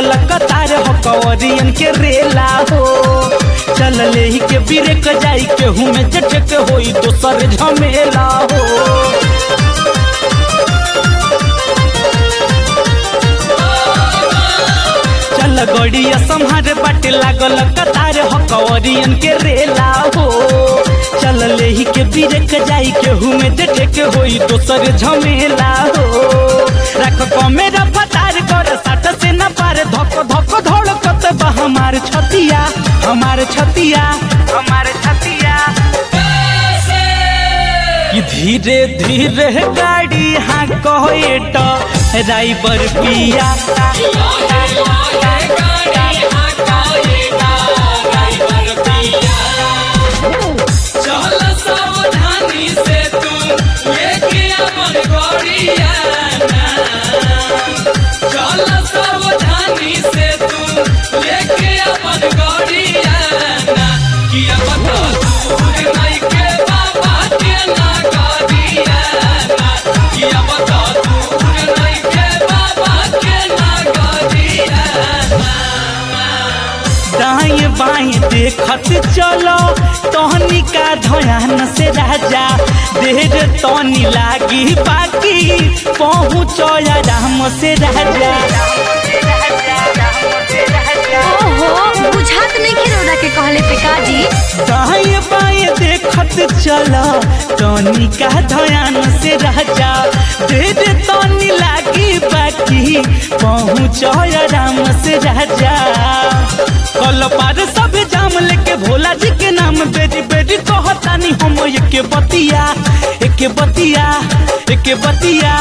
लागल कतार हो कवरियन के रेला हो चल ले ही के बिरेक जाई के हूँ में जट के होई दोसर झमेला हो चल गड़िया संहार बाटे लागल कतार हो कवरियन के रेला हो चल ले ही के बिरेक जाई के हूँ में जट के होई दोसर झमेला हो रख कमेरा फतार कर साट से न पार धक धक धड़कत बा हमार छतिया हमार छतिया हमार छतिया कि धीरे धीरे गाड़ी हाँ कहे तो ड्राइवर पिया चल सावधानी से तू लेके अपन गड़िया चल सावधानी से तू लेके अपन गड़िया किया पता दूर नहीं के बाबा के ना गड़िया किया पता दूर नहीं के बाबा के ना गड़िया दाएं बाएं देखत चलो तोहनी का ध्यान से राजा देर तोनी लागी बाकी पहुँच राम से राजा ओहो बुझात नहीं के रोदा के कहले पे काजी दाएं बाएं देखत चलो तोनी का ध्यान से राजा देर तोनी लागी बाकी पहुँच राम से राजा कल पार सब जाम लेके भोला जी के नाम बेरी बेरी कहतानी हम एक बतिया एक बतिया एक बतिया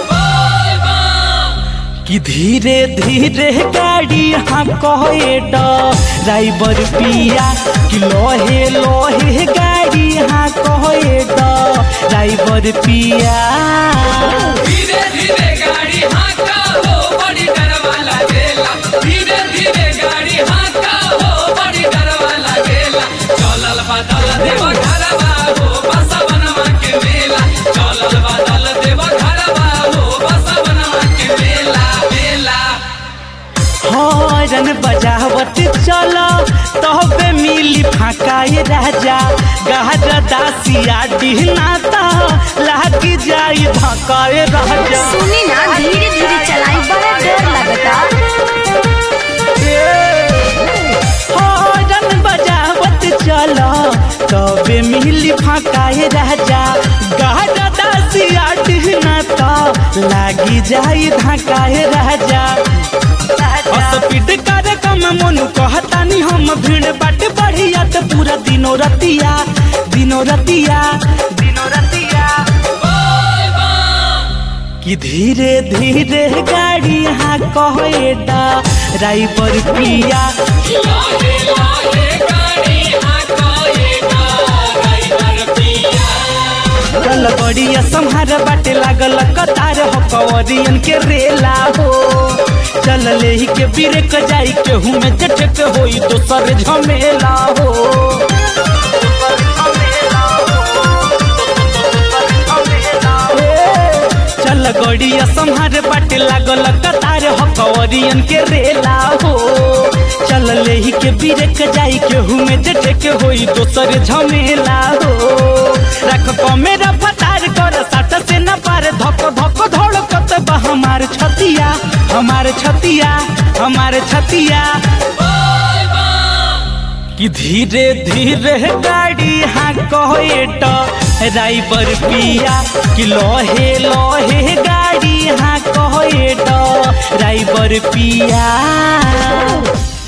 कि धीरे धीरे गाड़ी हाँ कहे ड्राइवर पिया कि लोहे लोहे गाड़ी हाँ कहे ड्राइवर पिया धीरे धीरे गाड़ी हाँका हो बड़ी डरवा लागेला धीरे धीरे गाड़ी हाँका हो बड़ी डरवा लागेला चलल बदल देव घरवा हो बसवनवा के मेला चलल बदल देव घरवा हो बसवनवा के मेला मेला हॉर्न बजावत चलो तबे मिली फाकाए राजा गहर दासिया डिहनाता लागी जाई धकाए राजा सुनी ना धीरे धीरे चलाई बड़ा डर लगता हॉर्न बजावत चलो तबे मिली फाकाए राजा गहर दासिया डिहनाता लागी जाई धकाए राजा स्पीड कार्यक्रम मनु कहतानी हम भीड़ बाट बढ़िया तो पूरा दिनो रतिया दिनो रतिया दिनो रतिया कि धीरे धीरे गाड़ी हाँ कहे ड्राइवर पिया लाहे लाहे गाड़ी हाँका ये ड्राइवर पिया चल बढ़िया संहार बाटे लागल कतार हो कवरियन के रेला हो चल ले ही के बिरेक जाई के हूँ में जट के होई दोसर झमेला हो चल गड़िया संहार बाटे लागल कतार हो कवरियन के रेला हो चल ले ही के बिरेक जाई के हूँ में जट के होई दोसर झमेला हो रख कमेरा फतार कर साट से न पार धक धक धड़कत बा हमार छतिया हमार छतिया हमार छतिया कि धीरे धीरे गाड़ी हाँ कहे ड्राइवर पिया कि लोहे लोहे गाड़ी हाँ कहे ड्राइवर पिया